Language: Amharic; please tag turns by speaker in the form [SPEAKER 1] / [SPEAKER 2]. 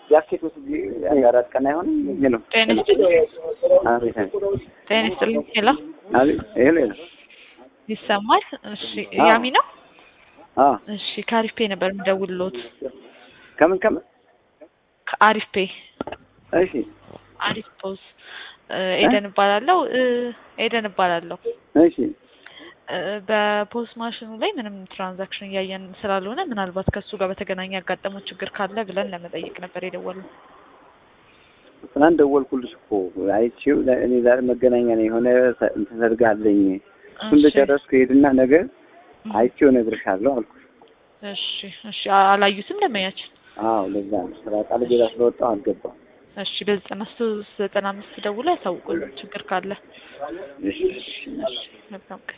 [SPEAKER 1] ጃኬት ወስጄ አራት ቀን አይሆንም። ይሄ ነው።
[SPEAKER 2] ጤና ይስጥልኝ።
[SPEAKER 1] አቤት አቤት
[SPEAKER 2] ጤና ይስጥልኝ። ሄሎ
[SPEAKER 1] አቤት ይሄ ነው።
[SPEAKER 2] ይሰማል? እሺ
[SPEAKER 1] አዎ።
[SPEAKER 2] ያሚ ነው?
[SPEAKER 1] አዎ
[SPEAKER 2] እሺ ከአሪፍ ፔ ነበር የምደውልሎት።
[SPEAKER 1] ከምን ከምን?
[SPEAKER 2] ከአሪፍ ፔ
[SPEAKER 1] እሺ
[SPEAKER 2] አሪፍ ፖዝ ኤደን እባላለሁ እ ኤደን እባላለሁ።
[SPEAKER 1] እሺ
[SPEAKER 2] እ በፖስ ማሽኑ ላይ ምንም ትራንዛክሽን እያየን ስላልሆነ ምናልባት ከእሱ ጋር በተገናኘ ያጋጠመው ችግር ካለ ብለን ለመጠየቅ ነበር የደወልነው።
[SPEAKER 1] ትናንት ደወልኩልሽ እኮ አይቼው ለ- እኔ ዛሬ መገናኛ ነው የሆነ ሰ- እንትን ሰርግ አለኝ እሱ እንደጨረስኩ ሄድና ነገ አይቼው እነግርሻለሁ አልኩሽ።
[SPEAKER 2] እሺ እሺ አ- አላዩትም ደመኛችን።
[SPEAKER 1] አዎ ለዛ ነው ስራ ቃል ሌላ ስለወጣሁ አልገባም።
[SPEAKER 2] እሺ በዘጠና ሶስት ዘጠና አምስት ደውሎ ያሳውቁልን ችግር ካለ።
[SPEAKER 1] እሺ
[SPEAKER 2] እሺ መልካም ቀን።